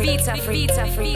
Vita free. Vita free.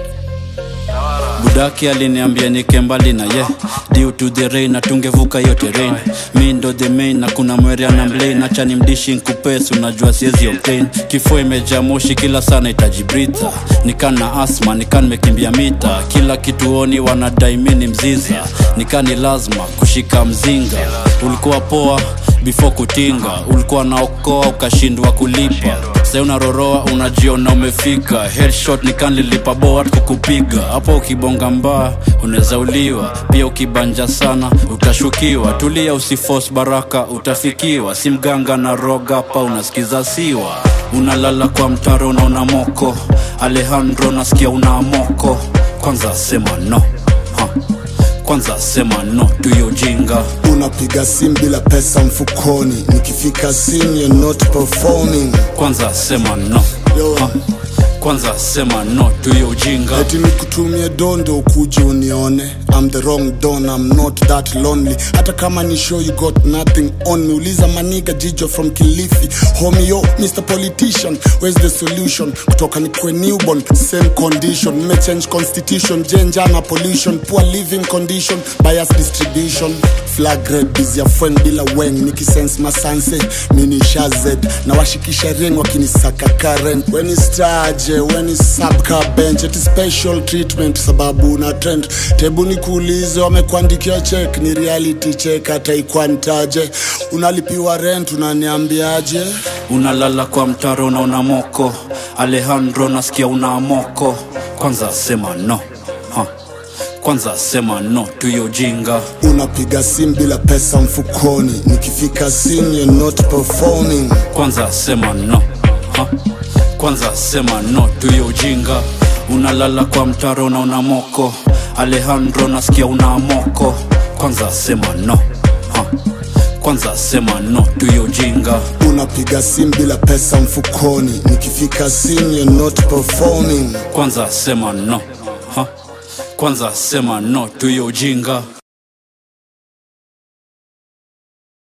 budaki aliniambia nike mbali na ye due to the rain na tungevuka hiyo terrain mi ndo the main na kuna mwerea na mlain acha ni mdishi nkupesi unajua siezi obtain kifua imejaa moshi kila sana itajibrita nikan na asma nikan mekimbia mita kila kituoni wanadai mi ni mziza nikan ni lazima kushika mzinga ulikuwa poa before kutinga ulikuwa naokoa ukashindwa kulipa sai unaroroa unajiona umefika headshot nikanlilipa boat kukupiga hapo ukibonga mbaa unaweza uliwa pia ukibanja sana utashukiwa tulia usifos baraka utafikiwa si mganga na roga hapa unasikiza siwa unalala kwa mtaro unaona moko alejandro nasikia una moko kwanza sema no ha. kwanza sema no tuyo ujinga unapiga simu bila pesa mfukoni nikifika simu you're not performing kwanza sema no Yo. ha. kwanza sema no tuyo ujinga eti nikutumie dondo ukuje unione I'm the wrong don I'm not that lonely hata kama ni show you got nothing on me uliza maniga jijo from kilifi homie yo Mr Politician where's the solution kutoka nikwe newborn same condition nimechange constitution jenjana pollution poor living condition bias distribution flag red busy ya fwen bila weng nikisense masanse mini shazed na washikisha ring wakinisaka karen weni staje weni sabka bench eti special treatment sababu na trend tebu nikuulize wamekuandikia check ni reality check hata ikwantaje unalipiwa rent unaniambiaje unalala kwa mtaro unaona moko alejandro nasikia una moko kwanza sema no ha. kwanza sema no tuyo ujinga unapiga simu bila pesa mfukoni nikifika simu you're not performing kwanza sema no ha. kwanza sema no tuyo ujinga unalala kwa mtaro unaona moko alejandro nasikia una moko kwanza sema no ha. kwanza sema no tuyo ujinga unapiga simu bila pesa mfukoni nikifika simu you're not performing kwanza sema no ha. kwanza sema no tuyo ujinga